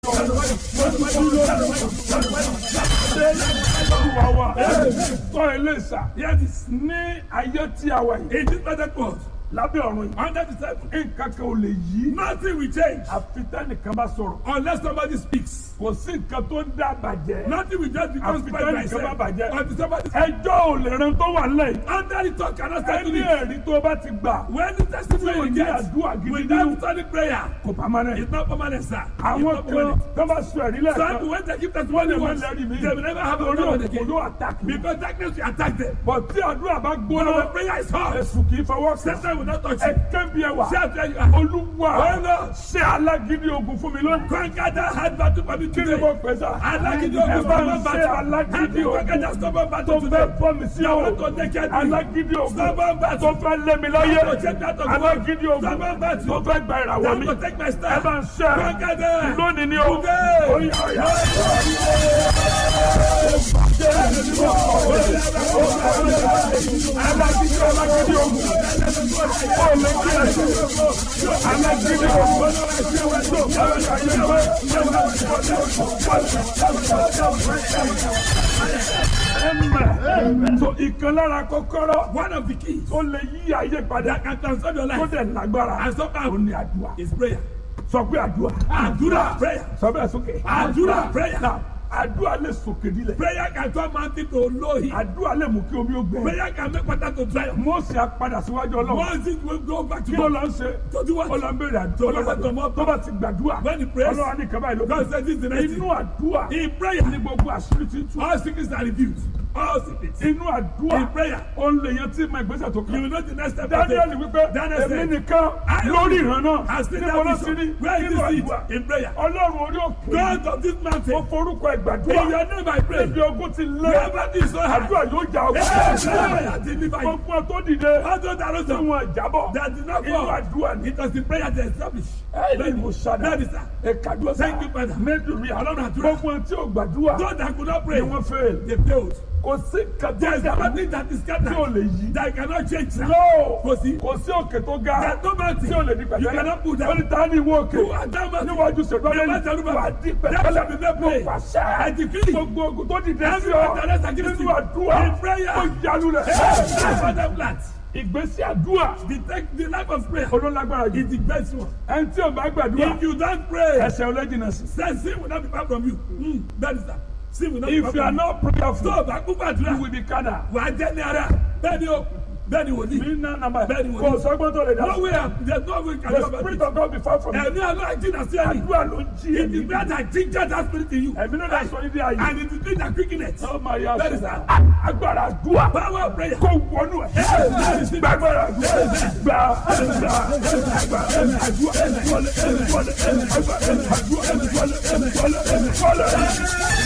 Tọ́ ilé ìsà. Yes, Ní ayé tí a wà yìí. in this Pentecost, Lábẹ́ ọ̀run yìí. under the seven, Nǹkan kan ò lè yí. nothing will change Àfi tẹ́nìkan bá sọ̀rọ̀. unless somebody speaks. Kò sí nǹkan tó ń dá bàjẹ́. Nothing will just become Àfi spread by tẹ́nìkan bá itself bàjẹ́. until somebody Ẹjọ́ ò lè ran tó wà nílẹ̀ yìí. Under the talk cannot stand to Ẹni it. ẹ̀rí tó bá ti gbà. When the testimony Tí ò you ní get àdúrà gidi without nínú. study prayer, Kò pamọ́ it's not permanent, sir. It's Àwọn not kan permanent. tó bá sọ ẹ̀rí Some lẹ́ẹ̀kan. people when they give Wọ́n testimony lè má once, lẹ́rìí mi. they will never have a Torí problem òkú again. ló àtàkì. Because darkness will attack them. Bọ̀ tí àdúrà bá But gbóná. when prayer is hot, Ẹ̀sùn kì í fọwọ́ kàn. Satan will not touch Ẹ you. kẹ́bi ẹwà. See how fair you are. Olúwa Ọ̀nà. ṣé alágídí ogun fún mi lónìí. Conquer that hard battle for me Kí ni today. mo pè sá? Alágídí Ẹ ogun bá stubborn ń ṣe battle. Help alágídí me conquer ogun that stubborn tó battle fẹ́ today. fọ́ mi sí I ọ̀rọ̀. want to take care of you. Alágídí ogun Stubborn tó battle. fẹ́ lé mi láyé. I want to take that of Alágídí ogun Stubborn battle. tó fẹ́ gba ìràwọ̀ I mi. want to take my Ẹ stand. bá ń ṣe Conquer them. lónìí ni o. Today. Oya, oya. Alágídí alágídí ogun. Ó lè kí ẹ ṣe. Alágídí ogun. Amen. So ìkan lára kọ́kọ́rọ́ One of the keys tó lè yí ayé padà that can transform your tó life dẹ̀ lágbára and so ó powerful ní àdúrà. is prayer. Sọ pé àdúrà. Àdúrà prayer. Sọ bẹ́ẹ̀ sókè. Àdúrà prayer. Náà àdúrà lè sòkè dílẹ̀. Prayer can turn mountain to lowly. Àdúrà lè mú kí omi ó gbẹ. Prayer can make water to dry up. Mósè á padà síwájú ọlọ́run. Once it will go back to Kí ló God. lọ ń ṣe? To do what? Ó lọ ń béèrè àdúrà. To listen to more Tó bá ti gbàdúrà. When he prays, Ọlọ́run á ní kaba ìlú. God says this is the next Inú thing. àdúrà In prayer, ní gbogbo àṣírí ti tú. all secrets are revealed. All secrets. Inú àdúrà In prayer, ó ń lè yan tí ma ìgbésẹ̀ tó you kàn. will know the next step. to Daniel take. wípé Daniel èmi said, nìkan I lórí ìran náà. has seen Níbo ló that ti rí? vision. Where is Nínú this àdúrà. it? In prayer. Ọlọ́run orí òkè. God of this Ó mountain. forúkọ In ìgbàdúrà. your name I pray. Níbi ogun ti lé. Wherever this is so hard. Àdúrà yóò jà ogun. Yes, I deliver you. Gbogbo tó dìde. All those that Tí rose up, wọn jábọ̀. that did not Inú fall. àdúrà ni. It was the prayer that established. Ẹ̀ẹ́dì mo ṣàdá. That is that. Ẹ̀kadúrà. Thank you, Father. Mẹ́dùnmí. Ọlọ́run àdúrà. Gbogbo tí ò gbàdúrà. Those that could not Ni pray, wọ́n fail. they failed. Kò sí There kàtó is dàbí nothing that is tí ò scattered lè yí. that cannot change. sir. No! Kò sí. Kò sí òkè tó ga. There's no mountain. Tí ò lè di You pẹ̀tẹ́lẹ̀. cannot put Ó down. ní ta ni ìwọ òkè? You are that mountain. Níwájú ṣèlú You ọlẹ́yìn. must tell Wà á me. di That shall be pẹ̀tẹ́lẹ̀. made Mo plain. pàṣẹ. I decree. Gbogbo ogun tó dìde sí Every ọ. other rest against Nínú you. àdúrà. In prayer. Ó yalu rẹ̀. That's what I'm glad. Ìgbésí àdúrà. The, tech- the life of prayer Olólágbára jù. is the best one. Ẹni tí ò bá gbàdúrà. If you don't pray, Ẹsẹ̀ ọlẹ́jìnà sí. then sin will not be far from you. Mm, that is that. Sin will not be far If you are from you. not prayerful, Tó o bá kú you gbàdúrà, will be carnal. wà á jẹ́ ní ara. Bẹ́ẹ̀ni o, bẹ́ẹ̀ni wòlíì. Ní nà nàmbà. Bẹ́ẹ̀ni wòlíì. Kò sọ́gbọ́n tó lè dá. No way, there is no way can The you about spirit it. of God be far from you. Ẹ̀mí àlọ́ àìjìnà sí ẹ̀yìn. Àdúrà ló ń jí It is ẹ̀mí. where that ginger that spirit in you. Ẹ̀mí ló dá sọ ní dí ayé. And it is doing that quickness. Oh my God. That is that. Agbára àdúrà. Power of prayer. Kó wọnú ẹ̀. Gbàgbára àdúrà. Gbà gbà gbà àdúrà. Wọlé wọlé àdúrà. Àdúrà wọlé wọlé wọlé.